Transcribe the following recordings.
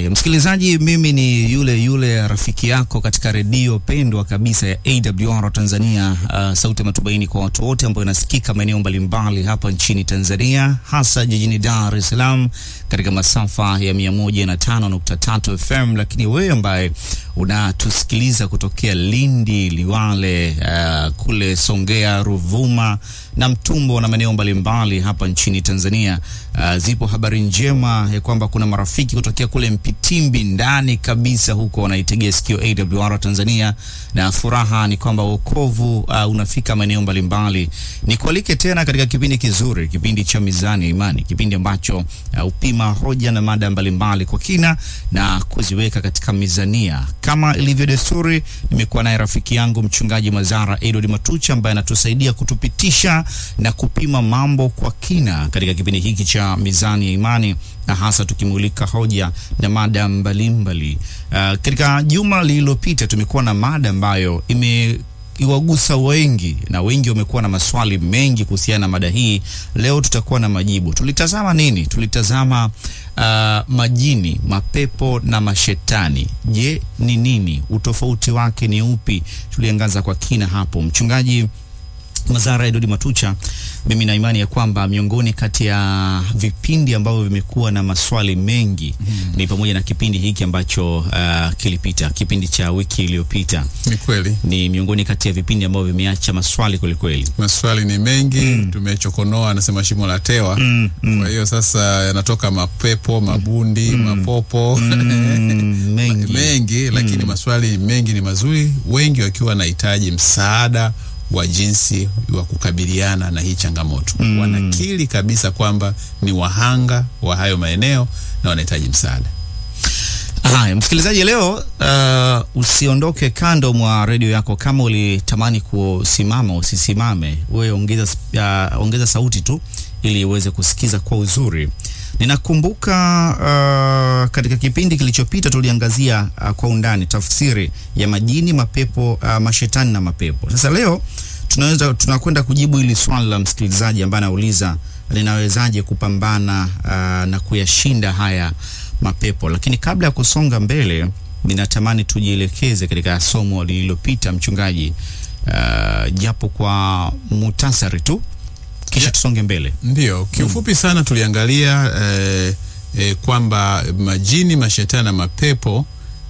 Haya, msikilizaji, mimi ni yule yule rafiki yako katika redio pendwa kabisa ya AWR Tanzania, uh, sauti ya matumaini kwa watu wote, ambayo inasikika maeneo mbalimbali hapa nchini Tanzania, hasa jijini Dar es Salaam katika masafa ya 105.3 FM, lakini wewe ambaye unatusikiliza kutokea Lindi, Liwale, uh, kule Songea, Ruvuma na Mtumbo na maeneo mbalimbali hapa nchini Tanzania. Uh, zipo habari njema ya kwamba kuna marafiki kutokea kule Mpitimbi ndani kabisa huko wanaitegea sikio AWR Tanzania, na furaha ni kwamba wokovu uh, unafika maeneo mbalimbali. Nikualike tena katika kipindi kizuri, kipindi cha Mizani ya Imani, kipindi ambacho uh, upima hoja na mada mbalimbali kwa kina na kuziweka katika mizania. Kama ilivyo desturi, nimekuwa naye rafiki yangu mchungaji Mazara Edward Matucha ambaye anatusaidia kutupitisha na kupima mambo kwa kina katika kipindi hiki cha Mizani ya Imani na hasa tukimulika hoja na mada mbalimbali. Uh, katika juma lililopita tumekuwa na mada ambayo ime iwagusa wengi na wengi wamekuwa na maswali mengi kuhusiana na mada hii. Leo tutakuwa na majibu. Tulitazama nini? Tulitazama uh, majini, mapepo na mashetani. Je, ni nini? Utofauti wake ni upi? Tuliangaza kwa kina hapo. Mchungaji Mazara Edodi Matucha, mimi na imani ya kwamba miongoni kati ya vipindi ambavyo vimekuwa na maswali mengi mm. ni pamoja na kipindi hiki ambacho uh, kilipita, kipindi cha wiki iliyopita. Ni kweli Ni miongoni kati ya vipindi ambavyo vimeacha maswali kwelikweli. maswali ni mengi mm. Tumechokonoa, anasema shimo la tewa Mm, mm. Kwa hiyo sasa yanatoka mapepo, mabundi, mapopo Mm, mengi. mengi, lakini maswali mengi ni mazuri, wengi wakiwa wanahitaji msaada wa jinsi wa kukabiliana na hii changamoto Mm. wanakiri kabisa kwamba ni wahanga wa hayo maeneo na wanahitaji msaada. Haya, msikilizaji, leo uh, usiondoke kando mwa redio yako. Kama ulitamani kusimama, usisimame, wewe ongeza, uh, ongeza sauti tu ili uweze kusikiza kwa uzuri. Ninakumbuka uh, katika kipindi kilichopita tuliangazia uh, kwa undani tafsiri ya majini, mapepo, uh, mashetani na mapepo. Sasa leo tunaweza tunakwenda kujibu hili swali la msikilizaji ambaye anauliza linawezaje kupambana uh, na kuyashinda haya mapepo. Lakini kabla ya kusonga mbele, ninatamani tujielekeze katika somo lililopita, mchungaji, uh, japo kwa mutasari tu, kisha Ya- tusonge mbele. Ndiyo, kiufupi sana tuliangalia eh, eh, kwamba majini, mashetani na mapepo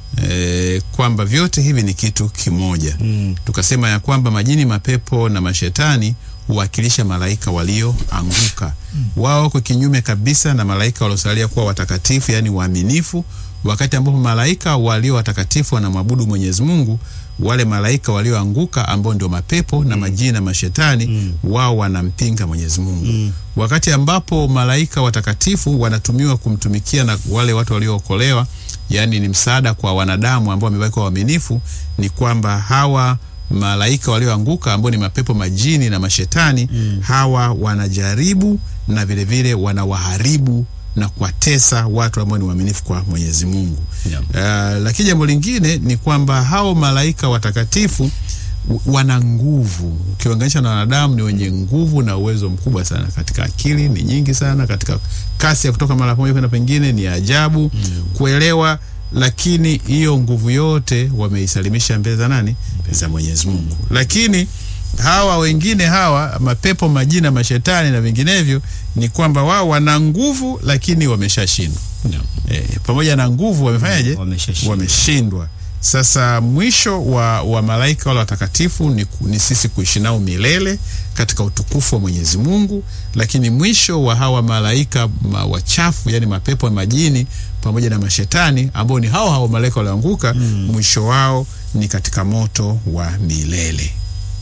eh, kwamba vyote hivi ni kitu kimoja. Mm. Tukasema ya kwamba majini, mapepo na mashetani huwakilisha malaika walioanguka. Wao wako kinyume kabisa na malaika waliosalia kuwa watakatifu, yaani waaminifu. Wakati ambapo malaika walio watakatifu wanamwabudu Mwenyezi Mungu, wale malaika walioanguka ambao ndio mapepo na majini na mashetani wao wanampinga Mwenyezi Mungu. Wakati ambapo malaika watakatifu wanatumiwa kumtumikia na wale watu waliookolewa, yaani ni msaada kwa wanadamu ambao wamewekwa waaminifu, ni kwamba hawa malaika walioanguka ambao ni mapepo, majini na mashetani hawa wanajaribu na vilevile wanawaharibu na kuwatesa watu ambao ni waaminifu kwa Mwenyezi Mungu. Yeah. Uh, lakini jambo lingine ni kwamba hao malaika watakatifu w- wana nguvu ukilinganisha na wanadamu, ni wenye nguvu na uwezo mkubwa sana katika akili, ni nyingi sana katika kasi ya kutoka mara moja kwenda pengine, ni ajabu kuelewa, lakini hiyo nguvu yote wameisalimisha mbele za nani? Za Mwenyezi Mungu. Lakini hawa wengine hawa mapepo, majina, mashetani na vinginevyo, ni kwamba wao wana nguvu lakini wameshashindwa. E, pamoja na nguvu wamefanyaje? Wameshashindwa. Wameshindwa. Sasa mwisho wa, wa malaika wale watakatifu ni, ku- ni sisi kuishi nao milele katika utukufu wa Mwenyezi Mungu, lakini mwisho wa hawa malaika ma, wachafu yani mapepo na majini pamoja na mashetani ambao ni hao hao malaika walioanguka, mwisho wao ni katika moto wa milele.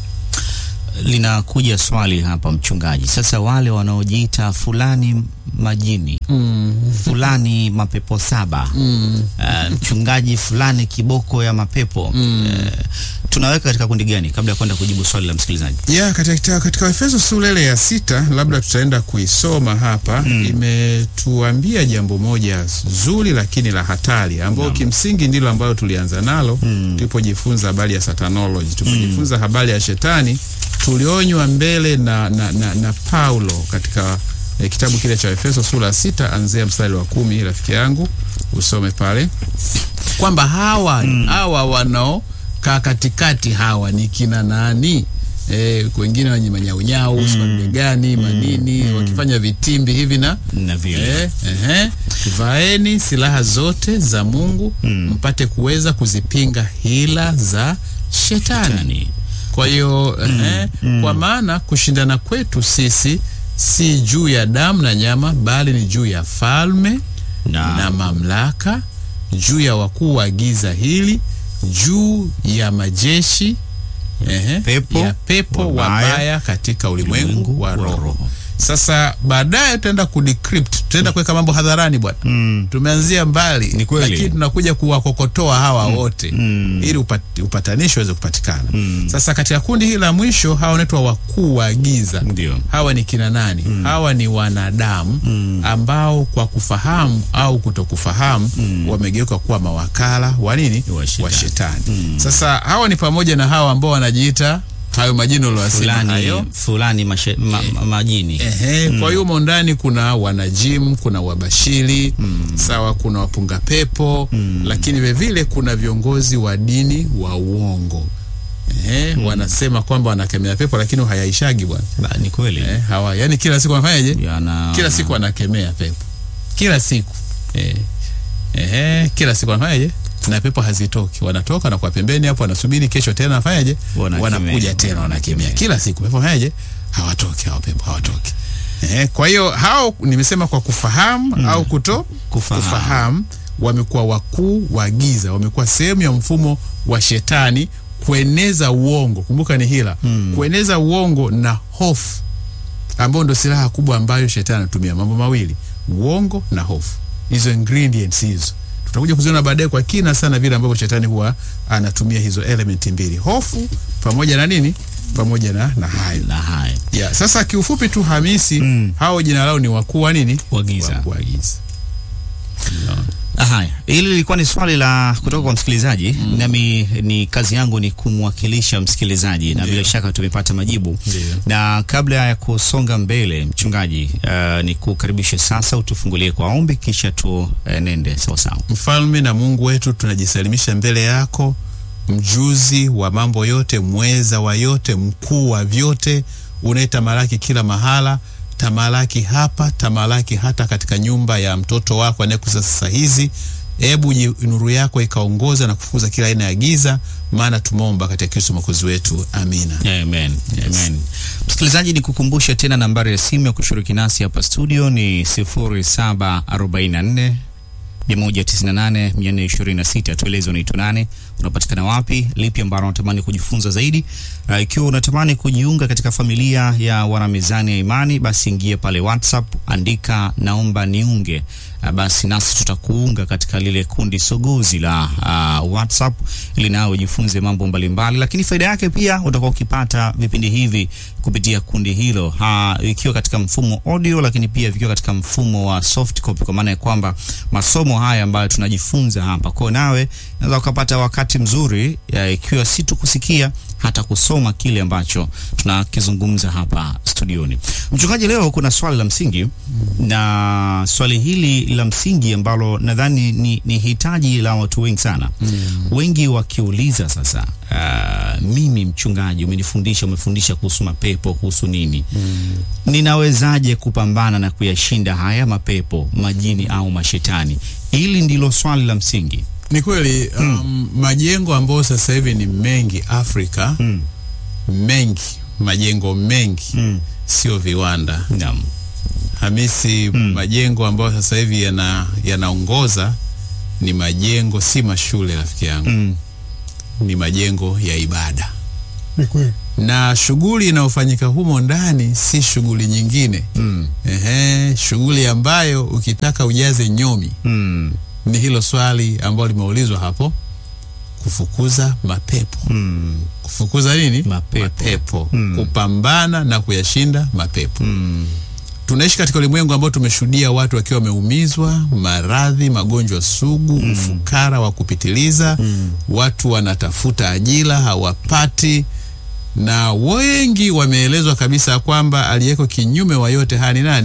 Linakuja swali hapa mchungaji, sasa wale wanaojiita fulani majini fulani mapepo saba uh, mchungaji fulani kiboko ya mapepo uh, tunaweka katika kundi gani, kabla ya kwenda kujibu swali la msikilizaji? ya katika, katika Efeso sura ile ya sita labda tutaenda kuisoma hapa imetuambia jambo moja zuri lakini la hatari ambao kimsingi ndilo ambalo tulianza nalo tulipojifunza habari ya satanology tulipojifunza habari ya shetani tulionywa mbele na, na, na, na Paulo katika e, kitabu kile cha Efeso sura ya sita anzia mstari wa kumi rafiki yangu usome pale kwamba hawa hawa wanaokaa katikati hawa ni kina nani? E, wengine wenye manyaunyau mm. gani manini wakifanya vitimbi hivi na na vile Eh, ehe. Vaeni silaha zote za Mungu mpate kuweza kuzipinga hila za shetani. Shetani. Kwa hiyo ehe, kwa maana kushindana kwetu sisi si juu ya damu na nyama, bali ni juu ya falme Na- na mamlaka, juu ya wakuu wa giza hili, juu ya majeshi ehe, Pepo ya pepo wabaya wabaya katika ulimwengu ulimwengu wa wa roho. roho. Sasa baadaye tutaenda kudecrypt, tutaenda kuweka mambo hadharani bwana. Mm. Tumeanzia mbali, Ni kweli. lakini tunakuja kuwakokotoa hawa wote ili upat, upatanisho uweze kupatikana. Sasa katika kundi hili la mwisho, hawa wanaitwa wakuu wa giza. Ndio. Hawa ni kina nani? Hawa ni wanadamu ambao kwa kufahamu au kutokufahamu wamegeuka kuwa mawakala wa nini? Wa shetani. Wa shetani. Sasa hawa ni pamoja na hawa ambao wanajiita hayo majina uliyosema hayo fulani fulani mashe, ma, ma, majini Ehe, kwa hiyo humo ndani kuna wanajim, kuna wabashiri sawa, kuna wapunga pepo lakini vilevile kuna viongozi wa dini wa uongo. Ehe, wanasema kwamba wanakemea pepo lakini hayaishagi bwana. Ba, ni kweli Eh, hawa yani kila siku wanafanyaje? yana Kila siku wanakemea pepo, kila siku eh, ehe, kila siku wanafanyaje? Na pepo hazitoki, wanatoka na kwa pembeni hapo, wanasubiri kesho tena wafanyaje? Wanakemea. Wanakuja tena wanakemea kila siku, pepo fanyaje? Hawatoki hao pepo, hawatoki. Eh, kwa hiyo hao nimesema kwa kufahamu au kuto Kufahamu. kufahamu, wamekuwa wakuu wa giza, wamekuwa sehemu ya mfumo wa shetani kueneza uongo. Kumbuka ni hila, kueneza uongo na hofu ambao ndo silaha kubwa ambayo shetani anatumia. Mambo mawili, uongo na hofu, hizo ingredients hizo tutakuja kuziona baadaye kwa kina sana, vile ambavyo shetani huwa anatumia hizo elementi mbili, hofu pamoja na nini, pamoja na, na hayo na haya yeah. Sasa kiufupi tu Hamisi, hao jina lao ni wakuu wa nini, Wa giza. Wakuu wa giza. Haya, hili lilikuwa ni swali la kutoka kwa msikilizaji nami ni kazi yangu ni kumwakilisha msikilizaji na bila shaka tumepata majibu. Ndio. Na kabla ya kusonga mbele, mchungaji, uh, ni kukaribishe sasa, utufungulie kwa ombi, kisha tuenende sawa sawa. Mfalme na Mungu wetu, tunajisalimisha mbele yako, mjuzi wa mambo yote, mweza wa yote, mkuu wa vyote, unayetamalaki kila mahala. Tamalaki hapa, tamalaki hata katika nyumba ya mtoto wako anayekuza sasa hizi. Hebu ji- nuru yako ikaongoza na kufukuza kila aina ya giza, maana tumeomba katika Kristo mwokozi wetu, amina. Amen. Amen. Msikilizaji, ni kukumbusha tena nambari ya simu ya kushiriki nasi hapa studio ni 0744 198 426. Tueleze unaitwa nani, unapatikana wapi, lipi ambalo unatamani kujifunza zaidi. Uh, ikiwa unatamani kujiunga katika familia ya wanamizani ya imani, basi ingia pale WhatsApp, andika naomba niunge. Uh, basi nasi tutakuunga katika lile kundi sogozi la uh, WhatsApp ili nawe ujifunze mambo mbalimbali, lakini faida yake pia utakuwa ukipata vipindi hivi kupitia kundi hilo ha, ikiwa katika mfumo audio, lakini pia vikiwa katika mfumo wa soft copy, kwa maana ya kwamba masomo haya ambayo tunajifunza hapa kwao, nawe unaweza ukapata wakati mzuri ya, ikiwa si tu kusikia hata kusoma kile ambacho tunakizungumza hapa studioni. Mchungaji, leo kuna swali la msingi na swali hili la msingi ambalo nadhani ni, ni hitaji la watu wengi sana wengi wakiuliza sasa, uh, mimi mchungaji, umenifundisha umefundisha kuhusu mapepo kuhusu nini, ninawezaje kupambana na kuyashinda haya mapepo, majini au mashetani? Hili ndilo swali la msingi. Ni kweli um, majengo ambayo sasa hivi ni mengi Afrika Mm. mengi majengo mengi Mm. sio viwanda Naam. Hamisi, majengo ambayo sasa hivi yana yanaongoza ni majengo, si mashule rafiki yangu, Mm. ni majengo ya ibada, Ni kweli. na shughuli inayofanyika humo ndani si shughuli nyingine. Mm. Ehe, shughuli ambayo ukitaka ujaze nyomi Mm. ni hilo swali ambalo limeulizwa hapo, kufukuza mapepo. Mm. Kufukuza nini? Mapepo. Mapepo. Mm. Kupambana na kuyashinda mapepo. Mm. Tunaishi katika ulimwengu ambao tumeshuhudia watu wakiwa wameumizwa, maradhi, magonjwa sugu, ufukara wa kupitiliza, watu wanatafuta ajira hawapati, na wengi wameelezwa kabisa kwamba aliyeko kinyume wa yote haya ni nani?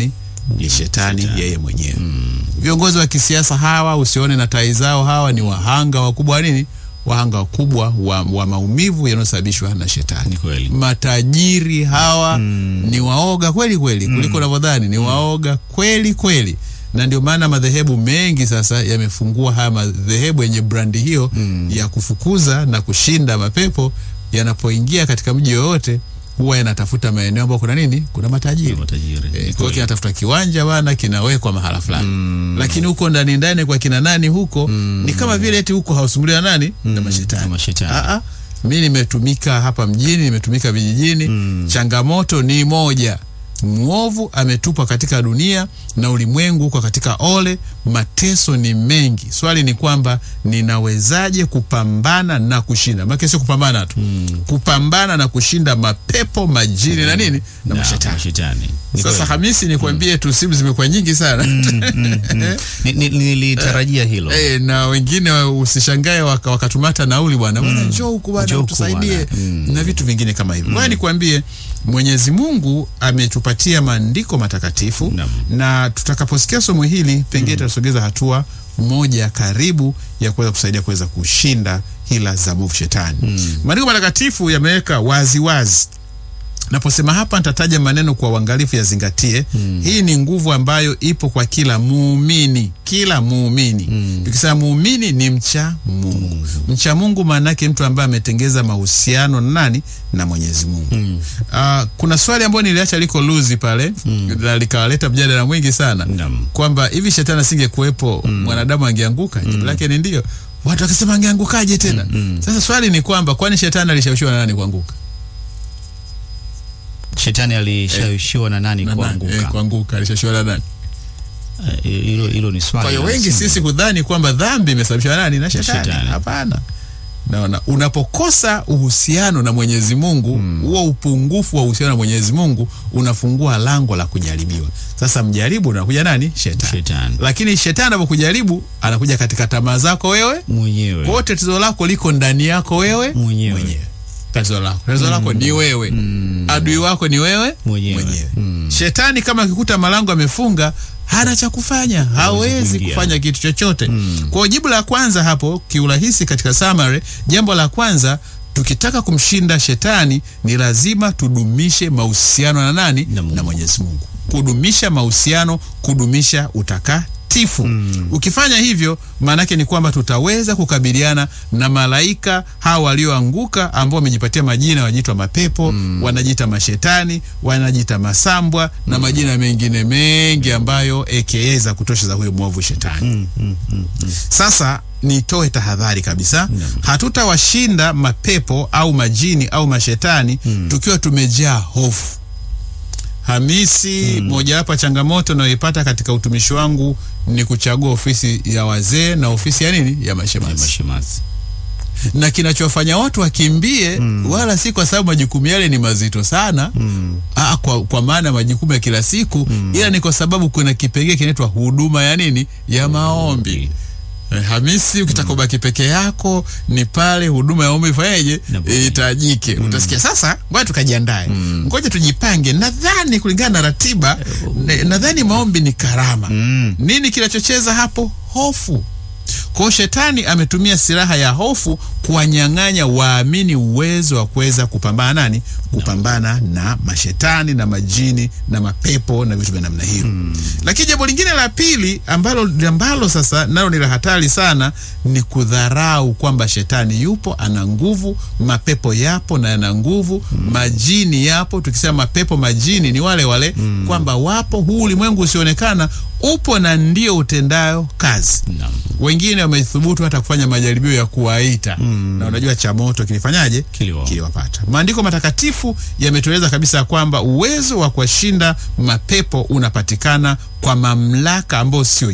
ni shetani yeye mwenyewe. Viongozi wa kisiasa hawa usione na tai zao, hawa ni wahanga wakubwa wa nini? Wahanga wakubwa wa, wa maumivu yanayosababishwa na shetani. Ni kweli. Matajiri hawa ni waoga kweli kweli kuliko unavyodhani, ni waoga kweli kweli, na ndio maana madhehebu mengi sasa yamefungua haya madhehebu yenye brandi hiyo ya kufukuza na kushinda mapepo. Yanapoingia katika mji yoyote, huwa yanatafuta maeneo ambayo kuna nini, kuna matajiri Matajiri. Ni Eh, kwa hiyo kweli. kinatafuta kiwanja bana, kinawekwa mahala fulani, lakini huko ndani ndani kwa kina nani huko ni kama vile eti huko hausumbuliwa nani na mashetani. na mashetani. Ah, ah. Mi nimetumika hapa mjini, nimetumika vijijini. Changamoto ni moja, mwovu ametupwa katika dunia na ulimwengu huko katika ole. Mateso ni mengi. Swali ni kwamba ninawezaje kupambana na kushinda? Maana sio kupambana tu, kupambana na kushinda mapepo, majini na nini na Na mashetani. mashetani. Ni Sasa kweli. Hamisi, nikwambie tu simu zimekuwa nyingi sana Ni- ni- nilitarajia hilo. Eh, na wengine wa- usishangae waka- wakatumata nauli bwana bwana, njoo huku bwana Njoo huku utusaidie bwana. Mm. na vitu vingine kama hivyo. Bwana, nikwambie Mwenyezi Mungu ametupatia maandiko matakatifu Naam. na tutakaposikia somo hili pengine tutasogeza hatua moja karibu ya kuweza kusaidia kuweza kushinda hila za mwovu shetani. Maandiko matakatifu yameweka wazi wazi Naposema hapa nitataja maneno kwa uangalifu, yazingatie. Hii ni nguvu ambayo ipo kwa kila muumini, kila muumini. Tukisema muumini ni mcha Mungu. Mcha Mungu maana yake mtu ambaye ametengeza mahusiano na nani? Na Mwenyezi Mungu. Ah, kuna swali ambayo niliacha liko luzi pale na likawaleta mjadala mwingi sana Naam. kwamba hivi shetani asingekuwepo mwanadamu angeanguka? Jibu lake ni ndio. Watu wakisema angeangukaje tena? Sasa swali ni kwamba kwani shetani alishawishiwa na nani kuanguka? Shetani alishawishiwa na nani Na nani? Eh, kuanguka? kuanguka alishawishiwa na nani? Eh, Hilo hilo ni swali. Kwa hiyo la wengi msingi. sisi hudhani kwamba dhambi imesababishwa nani? Na shetani. shetani. Hapana. Naona unapokosa uhusiano na Mwenyezi Mungu, huo upungufu wa uhusiano na Mwenyezi Mungu unafungua lango la kujaribiwa. Sasa mjaribu unakuja nani? Shetani. Shetani. Lakini shetani anapokujaribu anakuja katika tamaa zako wewe. mwenyewe. Kwa hiyo tatizo lako liko ndani yako wewe Mwenyewe. Tatizo lako tatizo lako ni wewe, adui wako ni wewe Mwenyewe. Shetani kama akikuta malango amefunga, hana cha kufanya, hawezi kuingia. kufanya kitu chochote. Kwa hiyo jibu la kwanza hapo kiurahisi, katika summary, jambo la kwanza tukitaka kumshinda shetani ni lazima tudumishe mahusiano na nani? Na Mungu. Na Mwenyezi Mungu. Kudumisha mahusiano, kudumisha utakatifu. Ukifanya hivyo, maanake ni kwamba tutaweza kukabiliana na malaika hawa walioanguka ambao wamejipatia majina, wanajiitwa mapepo, wanajiita mashetani, wanajiita masambwa na majina mengine mengi ambayo aka za kutosha za huyo mwovu shetani. Sasa nitoe tahadhari kabisa, hatutawashinda mapepo au majini au mashetani tukiwa tumejaa hofu. Hamisi, mojawapo ya changamoto nayoipata katika utumishi wangu ni kuchagua ofisi ya wazee na ofisi ya nini, ya mashemasi Mashemasi. na kinachofanya watu wakimbie wala si kwa sababu majukumu yale ni mazito sana Aa, kwa, kwa maana majukumu ya kila siku ila ni kwa sababu kuna kipengee kinaitwa huduma ya nini ya maombi. Eh, Hamisi, ukitaka ubaki peke yako ni pale huduma ya maombi ifanyeje Inapokuja. ihitajike. Utasikia sasa, ngoja tukajiandae, ngoja tujipange. Nadhani kulingana na ratiba, ne- nadhani maombi ni karama. Nini kinachocheza hapo? Hofu. Kwa hiyo shetani ametumia silaha ya hofu kuwanyang'anya waamini uwezo wa kuweza kupambana nani, kupambana na mashetani na majini na mapepo na vitu vya namna hiyo. Lakini jambo lingine la pili ambalo ambalo sasa nalo ni la hatari sana ni kudharau kwamba shetani yupo, ana nguvu, mapepo yapo na yana nguvu, majini yapo. Tukisema mapepo, majini ni wale wale kwamba wapo, huu ulimwengu usionekana upo na ndio utendayo kazi Naam. wengine wamethubutu hata kufanya majaribio ya kuwaita na unajua cha moto kilifanyaje? Kiliwa- Kiliwapata. Maandiko matakatifu yametueleza kabisa kwamba uwezo wa kuwashinda mapepo unapatikana kwa mamlaka ambayo sio